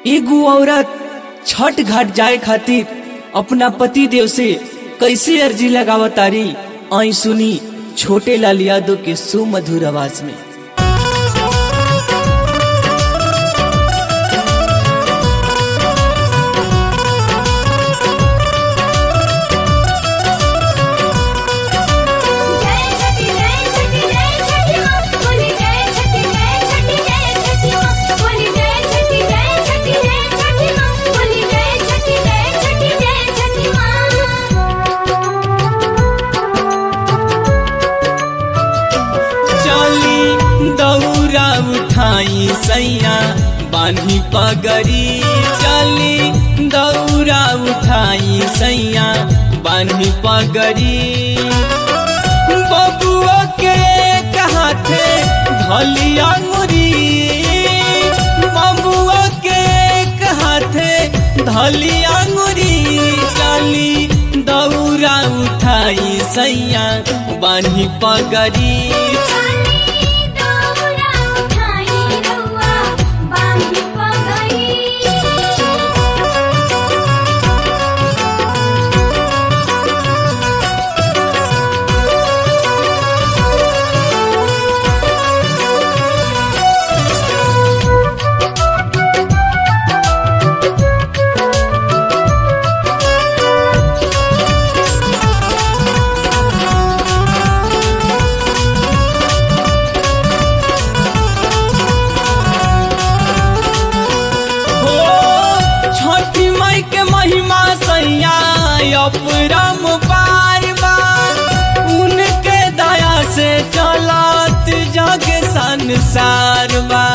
एगो औरत छठ घाट जाए खातिर अपना पति देव से कैसे अर्जी लगावतारी आई सुनी छोटे लाल यादव के सुमधुर आवाज में जय छठी जय छठी जय छठी मां बोली जय छठी जय छठी जय छठी मां बोली जय छठी जय छठी जय छठी मां बोली जय छठी जय छठी जय छठी चली दौरा उठाई सैया बान्ही पगड़ी चली दौरा उठाई सैया बान्ही पगड़ी बबुआ के हाथे धली अंगुरी बबुआ के हाथे धली अंगुरी चली दौरा उठाई सैया बान्ही पगड़ी चाली दौरा उठाई रउआ बांधी पगड़ी हो छठी माई के महिमा सैया अपरम पार बार उनके दया से चलत जग संसार बा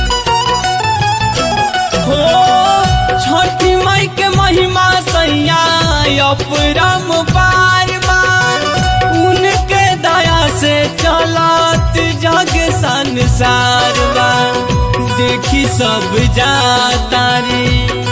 हो छठी माई के महिमा सैया अपरम पार बार उनके दया से चलत जग संसार बा देखी सब जाता रे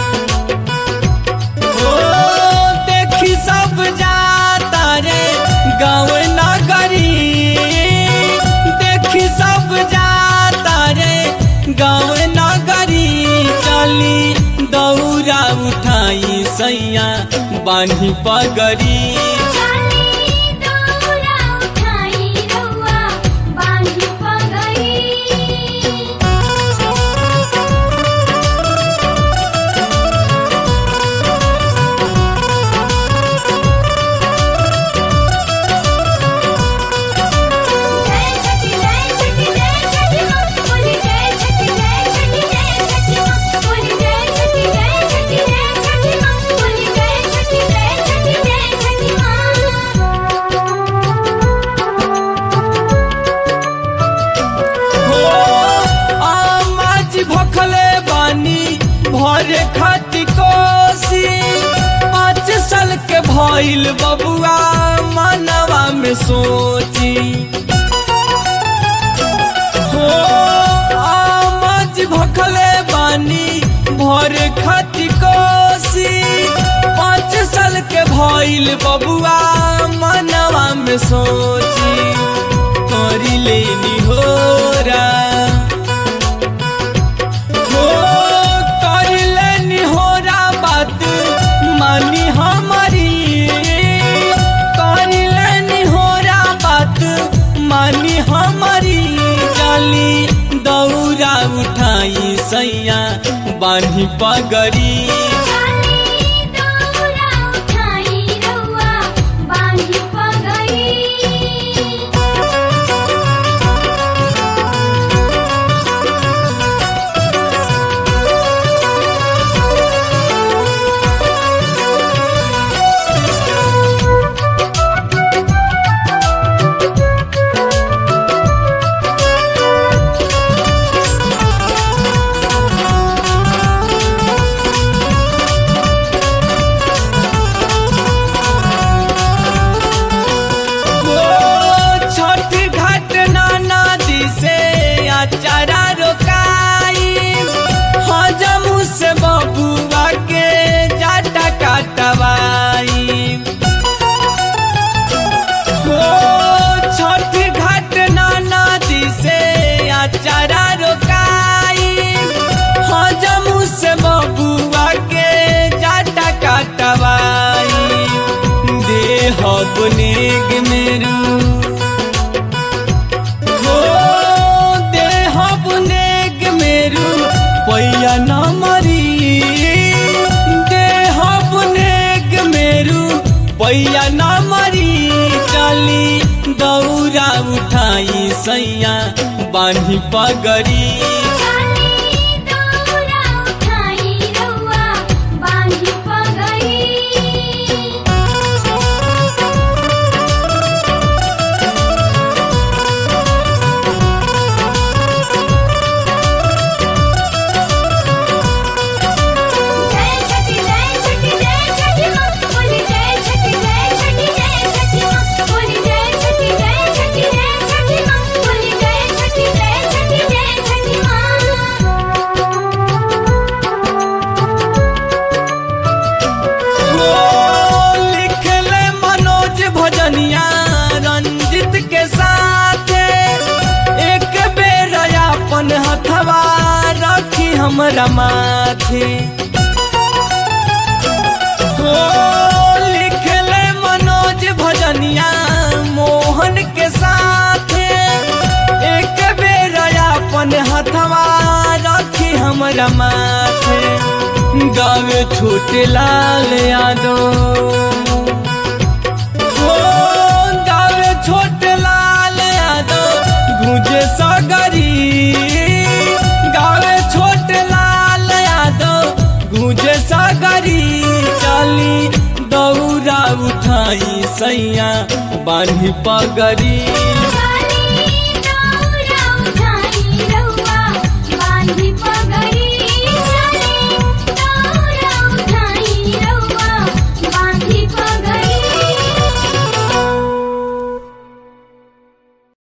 ओ देखी सब जाता रे गाँव नगरी देखी सब जाता रे गाँव नगरी चली दौरा उठाई सैया बान्ही पगड़ी चाली दौरा उठाई रउआ बांधी पगड़ी जय छठी जय छठी जय छठी मां बोली जय छठी जय छठी जय छठी मां बोली जय छठी जय छठी जय छठी मां बोली जय छठी जय छठी जय छठी हो आमाज भखले बानी भरे खाती कोसी पाँच साल के भइल बबुआ मनवा में सोची हो आमाज भखले बानी भरे खाती कोसी पाँच साल के भइल बबुआ मनवा में सोची करी लेनी हो हो कर लेनी हो बात मानी हमारी कर लेनी हो बात मानी हमारी चली दौरा उठाई सैया बान्ही पगड़ी चाली दौरा उठाई रउआ बांधी पगड़ी हो पैया न मरी देह नेक मेरू पैया न मरी चली दौरा उठाई सैया बांधी पगड़ी चाली दौरा उठाई रउआ बांधी पगड़ी जय छठी जय छठी जय छठी माँ बोली जय छठी जय छठी जय छठी माँ बोली जय छठी जय छठी जय छठी माँ बोली जय छठी जय छठी जय छठी माँ हो लिखले मनोज भजनिया रंजित के साथ एक बेर अपन हथवा रखी हमरा माथे हो लिखले मनोज भजनिया मोहन के साथ एक बेर अपन हथवा रखी हमरा माथे गावे छोटे लाल यादव हो गावे छोटे लाल यादव गुंजे सगरी गावे छोटे लाल यादव गुंजे सगरी चली दौरा उठाई सैया बांधी पगड़ी चाली